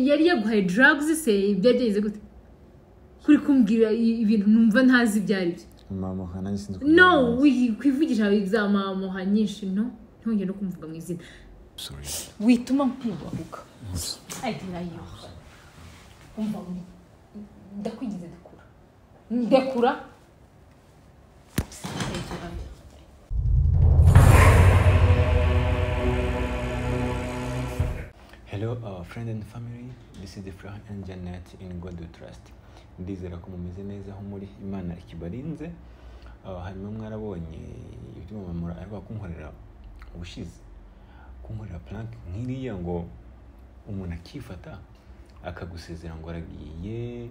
yari yaguhaye daragizi se byagenze gute kuri kumbwira ibintu numva ntazi ibyo ari byo mamuha nanjye sinzi uko no mbigenza. wi- kwivugisha za mamuha nyinshi no ntongere no kumuvuga mu izina Sorry. wituma nkwibaruka ariko nayo umva we, ndakwigize ndakura ndakura Hello, our friend and family. This is Ifrah and Janet in God we Trust. Ndizera ko mumeze neza aho muri Imana ikibarinze. Uh, hanyuma mwarabonye ibyo mamamura ariko kunkorera ubushize. Kunkorera plank nk'iriya ngo umuntu akifata akagusezera ngo aragiye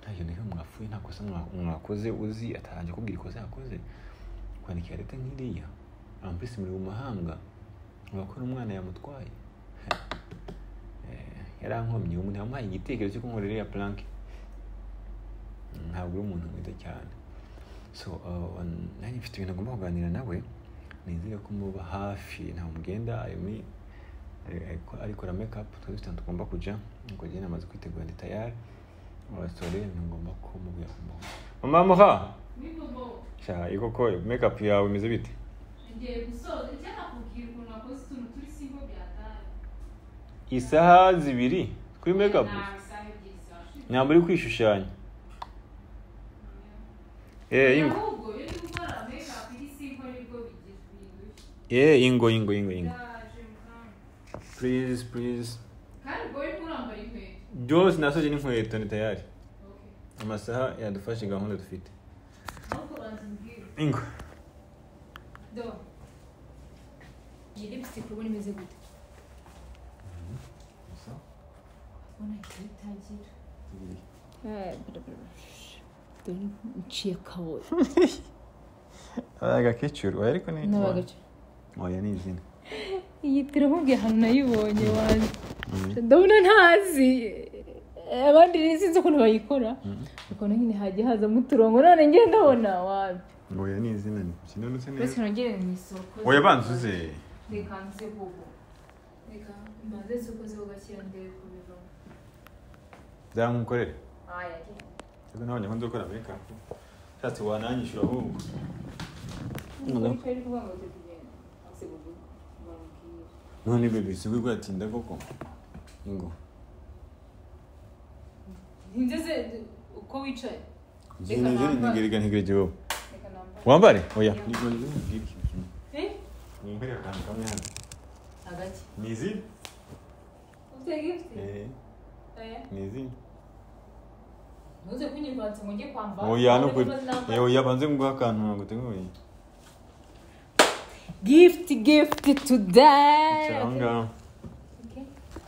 nta kintu na kimwe mwapfuye nta kosa mwa- mwakoze uzi atarangiye kubwira ikosa yakoze kwandikira leta nk'iriya ampesi muri mu mahanga abakora umwana yamutwaye yarankomye umuntu yamuhaye igitekerezo cyo kunkorera iriya plank ntabwo uri umuntu mwiza cyane so uh, nanjye mfite ibintu agomba kuganira nawe nizere ko muba hafi ntawe mugenda arimo arikora mekapu tuba dufite ahantu tugomba kujya ngo njye namaze kwitegura ndi tayari abasore ngomba kumubwira kumubwira mama muha sha ikoko mekapu yawe imeze bite ngiye gusoza icyo nakubwira ukuntu wakoze utuntu turi simbo byataye isaha zibiri kuri mekapu ntawe isaha ebyiri zashira ntabwo uri kwishushanya eh ingo ahubwo iyo uri gukora makeup iri simbo nibwo bigira bindushya eh ingo ingo ingo ingo ndaje mukanya please please kandi ubwo uri kurambara inkweto byose nasoje n'inkweto ni tayari Okay. amasaha yadufashe gahunda dufite ahubwo banza umbwire ingo do iyi lipstick ubona imeze gute ubona ikaba itagira dore nciye kaboyi agakecuru oya ariko ni n'abagace oya ni izina iyi turamubwiye ahantu nayibonye wanjye ndabona ntazi abandi rero sinzi ukuntu bayikora ukabona nyine hagiye hazamo uturongo none njye ndabona wabi oya ni izina ni kinanutse uretse neza nongere mu isoko oya banza uze reka nze bobo reka mbanze isoko zo gakira ndebe kubivamo zankunkorere aya rero nabonye ko nzokora mekapu shatse wananyishyura ahubwo rero rwanga kugenda nse bobo bamubwira none bebe si ubwo bwatinda koko ingo ntindeze uko wicaye nzina nzina nambare. ntigere ntigere jyewe reka nambare wambare oya Ya. nigore nzibwire ikintu kimwe eh nkwere akantu kamwe hano hagati ni izina ufite gifuti eh aya ni izina ntuze kunyivanza ngo njye kwambara oya no kuri kuri eh oya banze nguha akantu ntabwo teguye gift gift today icara aho ngaho Okay. wicare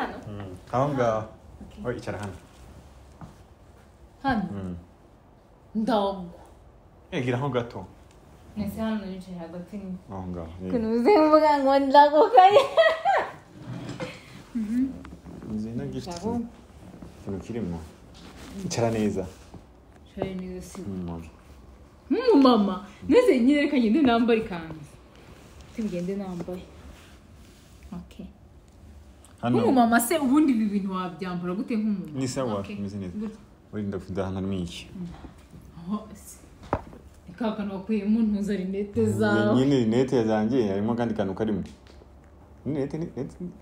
hano Mm, aho ngaho Okay. oya icara hano hano Mm. ndagwa egira aho gato mwese hano nicaye hagati ni aho ngaho eh. ukuntu uzemvuga ngo ndagukaye inzu ino gifite Aho. ikintu kirimo icara neza shari neza si Mm. nk'umumama maze nyine reka ngende nambare ikanzu tugende nambaye okay hano nk'umumama se ubundi ibi bintu wabyambara gute nk'umumama ni sawa Okay. imeze neza Gutya. wirinda kuda ahantu harimo iki Aho se. Ni ka kantu wakuyemo ntuza rinete zawe nyine rinete zanjye harimo akandi kantu karimo rinete ni- rinete ni-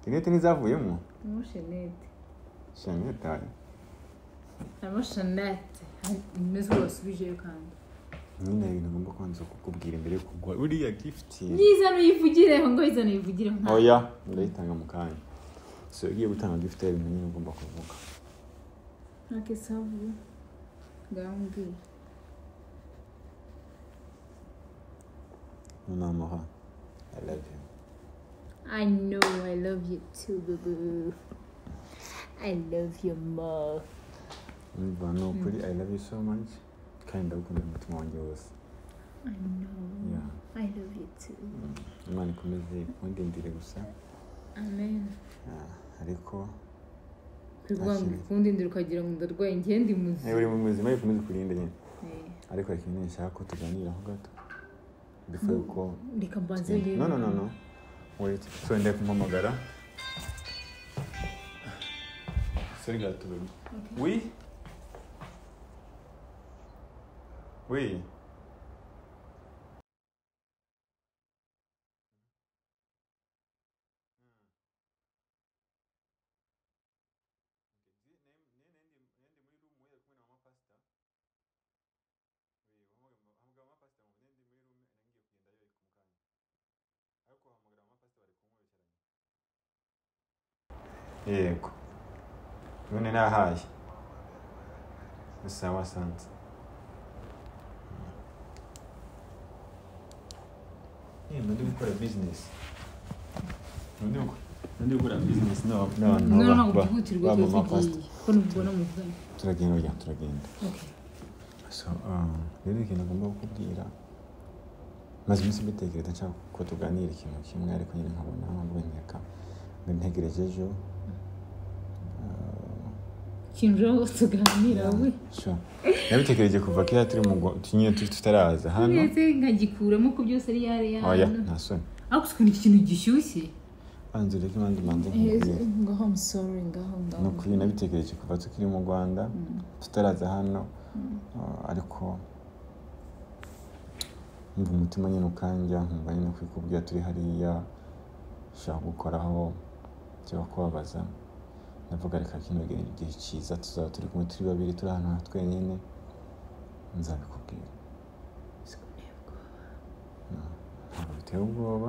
rinete ntizavuyemo harimo shenete shanetaye harimo shenete imeze rwose ubijeyo kandi nyine hari ibintu ugomba kubanza kukubwira imbere yo kugwa uriya gifuti yiza nuyivugireho ngo yiza nuyivugireho nta oya ndayitanga mu kanya so iyo ugiye gutanga gifuti hari ibintu nyine ugomba kuvuga ntakisavu ngambwira nonamuha i love you I know I love you too boo boo I love your mom umva ni ukuri i love you so much kandi ndagukunda umutima wanjye wose I know Yeah. I love you too imana ikomeze kundindire gusa Amen Ah, ariko kuvuga ngo ikundindira ukagira ngo ndarwaye njye ndi Eh, muzima uri mu buzima ikomeze kurinde nyine Eh. ariko hari ikintu nshaka ko tuganiraho gato before ko reka mbanze no no no no wait so ndekumpamagara Seri gato, bébé. Oui Oui yego none nahaye sawa sanze ndi gukora bizinesi ndi gukora ndi gukora bizinesi n'abantu no baba- ntabwo ba- byihutirwa ba tuba mama tugiye fasita. ko ntibona muvugana turagenda burya turagenda Okay. so um, rero ikintu agomba kukubwira maze iminsi mbitekereza nshaka ko tuganira ikintu kimwe ariko nyine nkabona ntabwo nteka ntegereje ejo Ah, kinjiraho tuganira we sure. nabitekereje kuva kera turi mu ngo- tu- nyine tu- tutaraza hano ndetse nkagikuramo ko byose ari yari oya yahano nta soni ariko ukuntu iki kintu gishyushye banza ureke imanza imanza nkubwire ngaho musoro ngaho ni ngaho ukuri nabitekereje kuva tukiri mu rwanda tutaraza hano ah, ariko mva umutima nyine ukanja nkumva nyine kwikubwira turi hariya ushaka gukoraho cyangwa kubabaza ndavuga reka kino gihe igihe cyiza tuzaba turi kumwe turi babiri turi ahantu ha twenyine nzabikubwira Mm, ntabwo biteye ubwoba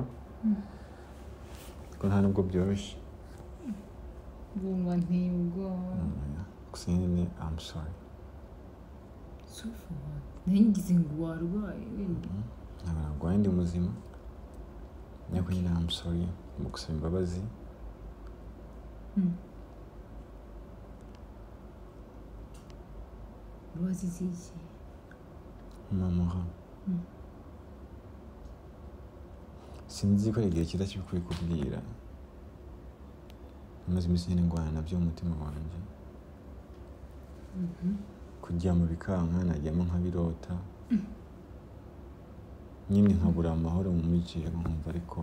kuko nta nubwo byoroshye bumva nteye ubwoba Mm, gusa nyine I'm sorry sofa ntigize ngo warwaye wenda ntabwo narwaye ndi muzima ariko nyine I'm sorry mu gusaba imbabazi urubazi ziki mamura sinzi ko ari igihe cyiza cyo kubikubwira maze iminsi nyine ndwana nabyo mu mutima wanjye kuryama bikanka najyamo nk'abirota nyine nkabura amahoro mu mujyi nkumva ariko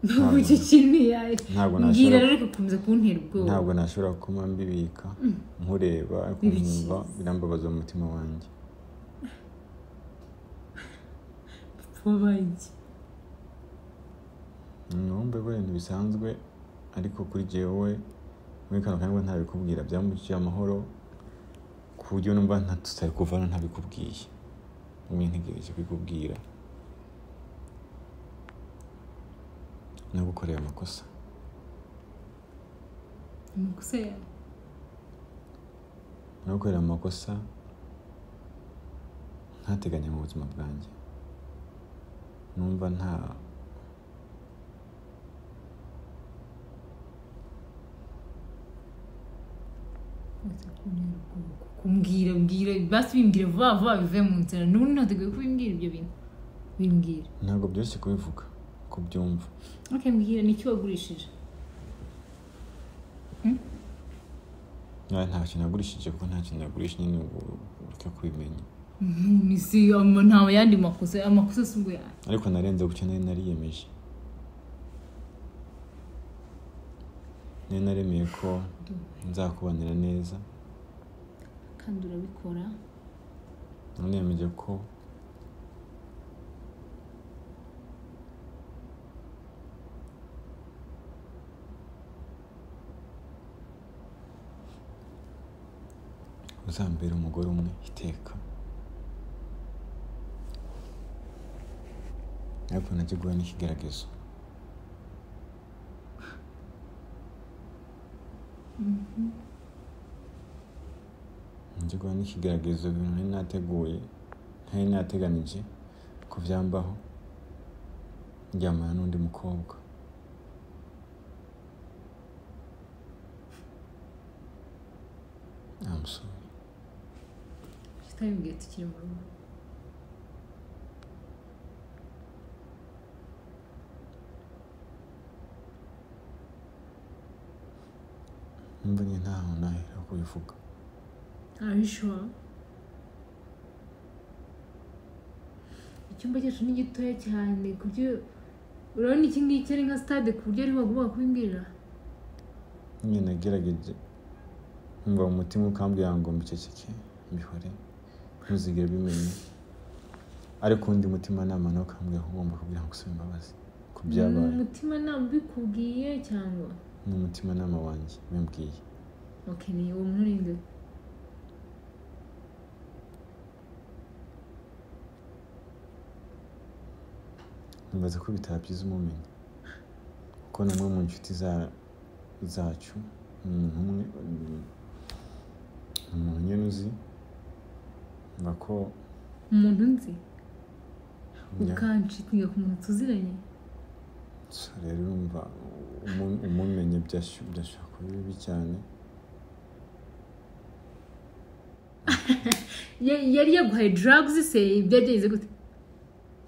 ntabwo iki kintu yaye ntabwo mbwira nashobora rero ugakomeza kuntera ubwoba ntabwo nashobora kuba mbibika nkureba ariko Bibi nkumva birambabaza mu mutima wanjye pfubange numve ko ibintu bisanzwe ariko kuri jyewe muri kano kanya ntabikubwira byambukije amahoro ku buryo numva nta tutari kuvana ntabikubwiye umwe ntegereje kubikubwira nagukoreye amakosa amakosa yawe nagukorera amakosa ntateganya mu buzima bwanjye numva nta umaze kuntera ubwoba kumbwira bwira basi bimbwira vuba vuba bive mu nzira n'ubundi ntateguye kubimbwira ibyo bintu bimbwira ntabwo byoroshye kubivuga kubyumva okay mbwira ni iki wagurishije nta nta kintu nagurishije kuko nta kintu nagurishije nyine ubu ureke kubimenya ni si ama- nta yandi makosa amakosa si ubwo yawe ariko narenze gutyo nari nariyemeje nari naremeye ko nzakubanira neza kandi urabikora niyemeje ko uzambera umugore umwe iteka ariko najya guhura n'ikigaragazo najya guhura n'ikigaragazo ibintu nari nateguye ntari nateganije ko byambaho ndyamana n'undi mukobwa I'm sorry. tutabimbwira tukiri mu rugo Numva nyine ntaho nahera kubivuga Are you sure? Icyumba cyacu ni gitoya cyane ku buryo urabona iki ngiki ari nka stade ku buryo ari waguba kubimbwira nyine nagerageje umva umutima ukambwira ngo mbiceceke mbihore ntuzigere bimenya ariko undi mutimanama nawe ukambwira ko ugomba kugira ngo usaba imbabazi ku byabaye umutima ntabwo ubikubwiye cyangwa ni umutimanama wanjye bimbwiye okay ni uwo muntu uri nde nibaza ko bitaba byiza umumenye kuko ni umwe mu nshuti za- zacu ni umuntu umwe ni umuntu nyine uzi mva ko umuntu nzi njya- ukanshitinga ku muntu tuziranye so rero urumva umu- umumenye byashu- byashobora kuba bibi cyane Ya- yari yaguhaye drugs se byagenze gute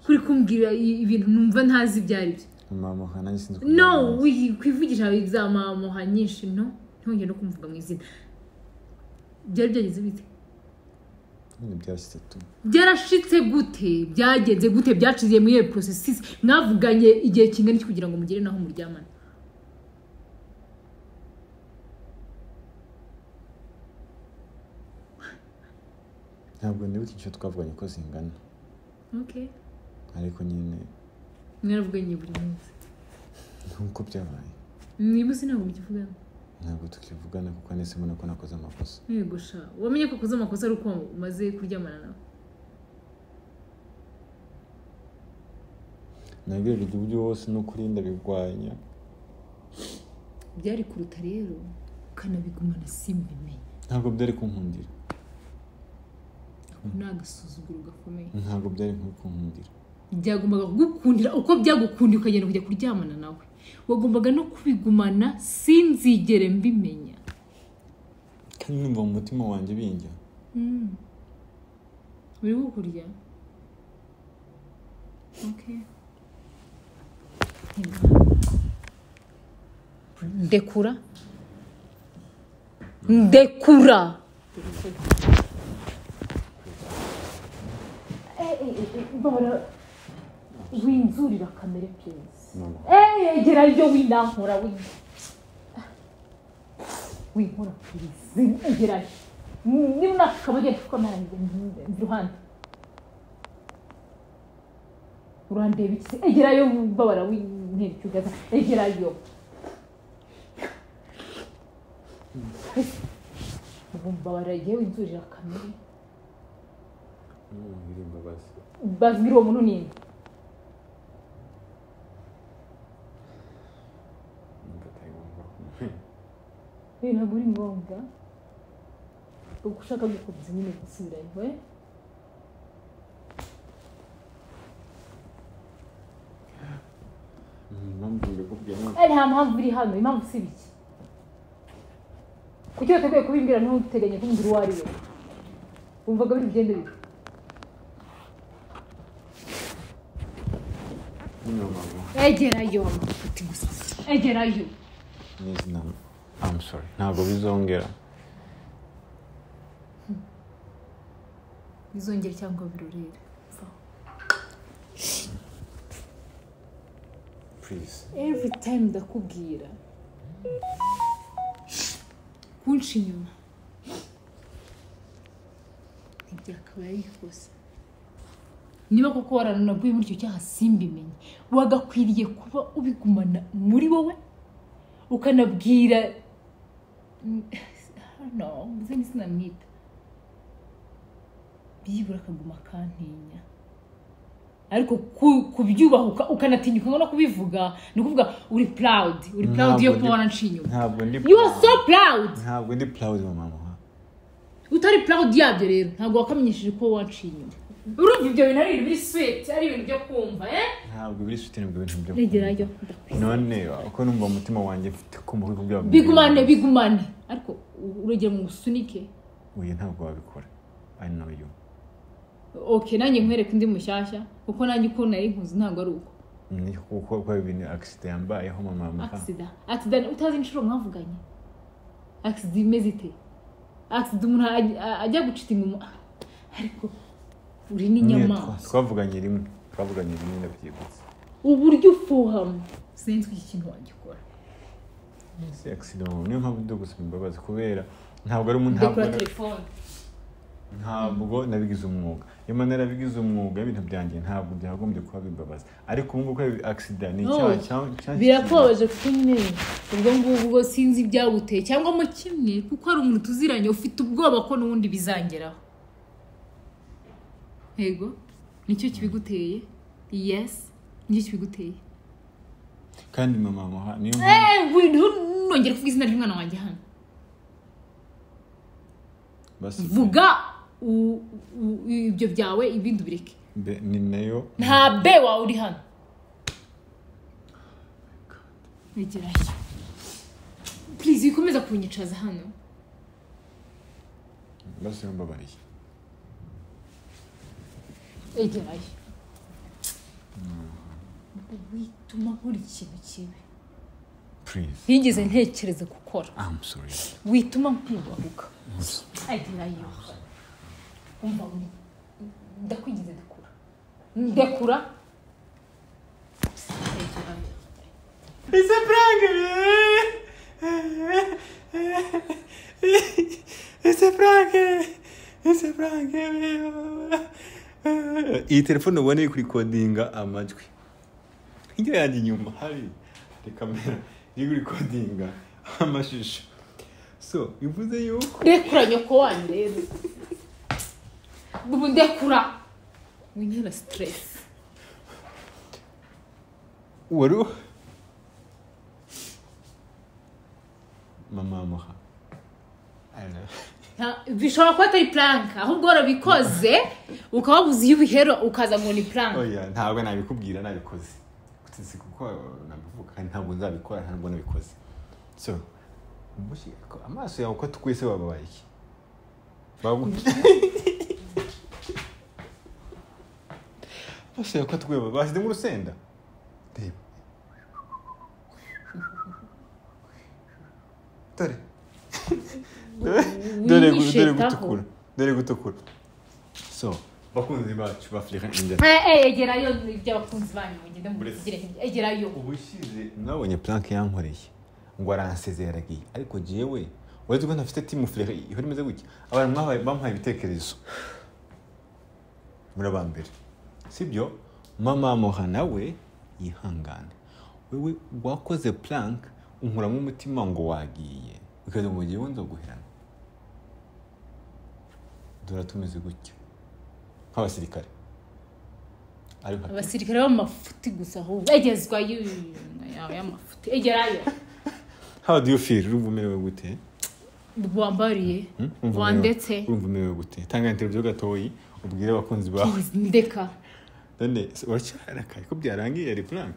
kuri kumbwira i- ibintu numva ntazi ibyo ari byo amamuha nanjye sinzi uko no byagenze. wi- kwivugisha izamamuha nyinshi no ntongere no kumuvuga mu izina byari byagenze bite nyine byashyize tu byarashitse gute byagenze gute byaciye muri iyo porosesisi mwavuganye igihe kingana iki kugira ngo mugere naho muryamana ntabwo nibuka icyo twavuganye ko zingana okay ariko nyine mwaravuganye buri munsi nk'uko byabaye niba uzi ntabwo mukivugana ntabwo tukivugana kuko nese mbona ko nakoze amakosa mwegusha wamenye ko ukoze amakosa ari uko umaze kuryamana nawe nagerageje uburyo bwose no kurinda bigwanya byari kuruta rero ukanabigumana simbimenye ntabwo byari kunkundira ni agasuzuguro gakomeye ntabwo byari nko kunkundira byagombaga kugukundira uko byagukundiye ukagenda kujya kuryamana nawe wagombaga no kubigumana sinzigere mbimenya kandi numva mu mutima wanjye binjya uri kukurya Okay. ndekura ndekura winzurira kamere piyesi noneho egera ryo winankura winkura pirizi egerayo niba unashaka bagenda kuko nanjye iruhande urandeba iki egerayo mbabara w'intebe cyugaza egerayo ubu mbabara igihe winzurira kamere iri imbabazi bazwira uwo muntu ninde numva atari ngombwa kumenya rero ntabwo ari ngombwa uko ushaka gukomeza nyine gusubirayo we impamvu mbikubwiye ntabwo ari nta mpamvu iri hano impamvu si biki kuki wateguye kubimbwira ntuteganye kumbwira uwo ari we wumvaga biri bigende bite nyine mama egerayo amafuti gusa egerayo n'izina I'm sorry ntabwo bizongera bizongere cyangwa birorere please every time ndakubwira kunca inyuma ntibyakaba ari ikosa niba koko waranaguye muri icyo cyaha simbimenye wagakwiriye kuba ubigumana muri wowe ukanabwira no mvuze ni sinamwita byibura akaguma akantinya ariko ku- kubyubahuka ukanatinyuka no kubivuga ni ukuvuga uri proud uri proud yo Ntabwo kuba ndi- waranciye inyuma ntabwo ndi you are so proud ntabwo ndi proud mama muha utari proud yabyo rero ntabwo wakamenyesheje ko waciye inyuma urumva ibyo bintu ari ibintu biri sweet ari ibintu byo kumva eh ntabwo biri sutini bwo bintu byo egerayo none uko numva umutima wanjye mfite kumva ko kubwira bigumane bigumane ariko urugero mu gusunike oya ntabwo wabikora i know you okay nanjye nkwereka undi mushyashya kuko nanjye uko nari nkuzi ntabwo ari uko ni kuko kwa ibintu accident yambayeho mama muha agisida agisida utazi inshuro mwavuganye agisida imeze ite agisida umuntu aj- a- ajya gucita inyuma ariko uri Nyine n'inyamaswa twa- twavuganye rimwe twavuganye rimwe ndabyibutse uburyo ufuhamo sinzi ko iki kintu wagikora si accident niyo mpamvu ndi gusaba imbabazi kubera ntabwo ari umuntu ndekura telefone ntabwo nabigize umwuga iyo mpamvu narabigize umwuga ibintu byanjye ntabwo byagombye kuba bimbabaza ariko ubu ngubu kubera agisida ni No, icyaha cya- cya- birakubabaje kuko nyine ubwo ngubwo ubwo sinzi ibyaguteye cyangwa mo kimwe kuko hari umuntu tuziranye ufite ubwoba ko n'ubundi bizangeraho yego nicyo kibiguteye yesi nicyo kibiguteye kandi mama muha niyo mpamvu Eh, we- ntu- ntongere kuvuga izina ry'umwana wanjye hano basi vuga u- u- ibyo byawe ibindi ubireke mbe- ni nayo nta be wawe uri hano wegerayo purize wikomeza kunyicaza hano basi mbabariye egerayo wituma nkora ikintu kibi please ntigeze ntekereza gukora i'm sorry wituma nkwibahuka egerayo umva wi- ndakwigeze dukura ndekura egerayo It's a prank! It's a prank! It's a prank! iyi telefone ubona iri kurikodinga amajwi hirya yanjye inyuma hari hari kamera iri kurikodinga amashusho so bivuze yuko ndekura nyoko wanyu rero ubu ndekura winyara siteresi wari u- mama muha I love- Nta- bishobora kuba atari puranka ahubwo warabikoze ukaba wabuze iyo ubihera ukaza ngo ni puranka oya ntabwo nabikubwira nabikoze si kuko nabivuga kandi ntabwo nzabikora ntabwo nabikoze so umushi- ko amaso yawe uko twese wababaye iki Bagu- amaso yawe uko atweba bashyizemo urusenda reba dore dore dore gu- dore Wiyishetaho. gutukura dore gutukura so bakunzi bacu bafurika injyana Eh, eh, egerayo iby'abakunzi banyu mugende Buretse. mubigire egerayo ubushize mwabonye plank yankoreye ngo aransezeragiye ariko jewe uretse ko ntafite timu furere ihora imeze gutya abantu mwahaye- bamuhaye ibitekerezo muri abambere sibyo mama muha nawe yihangane wewe wakoze plank unkuramo umutima ngo wagiye ukaza mu gihe wunze guherana dore tumeze gutya nk'abasirikare ariko abasirikare b'amafuti gusa ahubwo egezwayo yawe y'amafuti egerayo how do you feel urumva umerewe gute wambariye Hmm? Urumva umerewe- wandetse urumva umerewe gute tanga interview gatoyi ubwire abakunzi bawe Please, ndeka none se uracyarakaye ko byarangiye ari plan